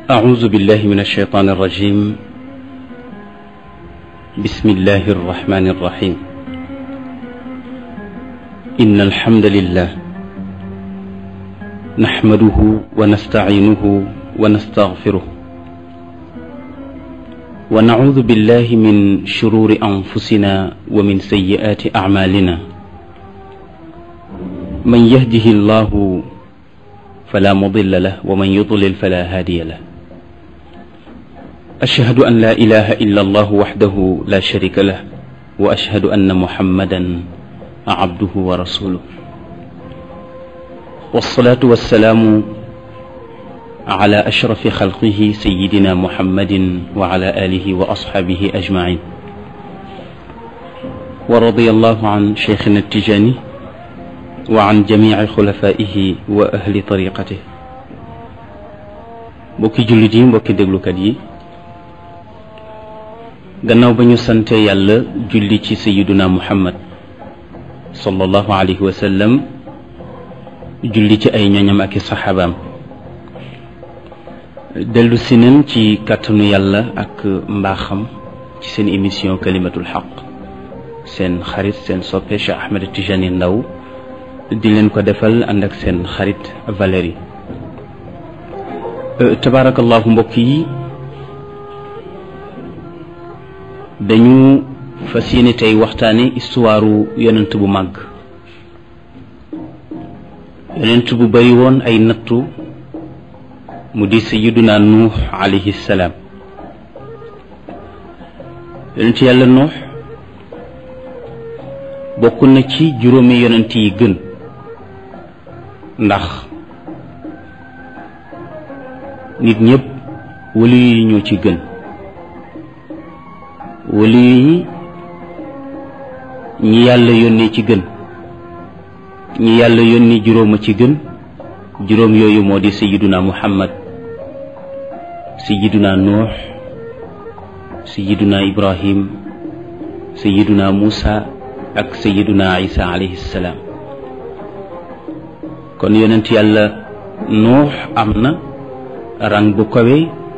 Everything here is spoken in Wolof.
أعوذ بالله من الشيطان الرجيم بسم الله الرحمن الرحيم إن الحمد لله نحمده ونستعينه ونستغفره ونعوذ بالله من شرور أنفسنا ومن سيئات أعمالنا من يهده الله فلا مضل له ومن يضلل فلا هادي له أشهد أن لا إله إلا الله وحده لا شريك له وأشهد أن محمدا عبده ورسوله والصلاة والسلام على أشرف خلقه سيدنا محمد وعلى آله وأصحابه أجمعين ورضي الله عن شيخنا التجاني وعن جميع خلفائه وأهل طريقته mbokki jullit yi mbokki déglukat yi gannaaw ba ñu sante yàlla julli ci sayiduna muhammad sallallahu alayhi wa sallam julli ci ay ñoñam ak i saxaabaam dellu si nañ ci kàttanu yàlla ak mbaaxam ci seen émission kalimatul xaq seen xarit seen soppe Cheikh Ahmed Tijani Ndaw di leen ko defal ànd ak seen xarit Valérie tabaarakallahu mbokk yi dañu fas yéene tey waxtaane histoire yonent bu màgg yonent bu bari woon ay nattu mu di sayyiduna nuux alayhi salaam yonent yàlla nuux bokk na ci juróomi yonent yi gën ndax nit ñëpp wali yi ñoo ci gën wali yi ñi yàlla yónnee ci gën ñi yàlla yónni juróom a ci gën juróom yooyu moo di sayiduna muhammad sayiduna nuux sayiduna ibrahim sayiduna muusa ak sayiduna isa alayhi salaam kon yonent yàlla nuux am na rang bu kawe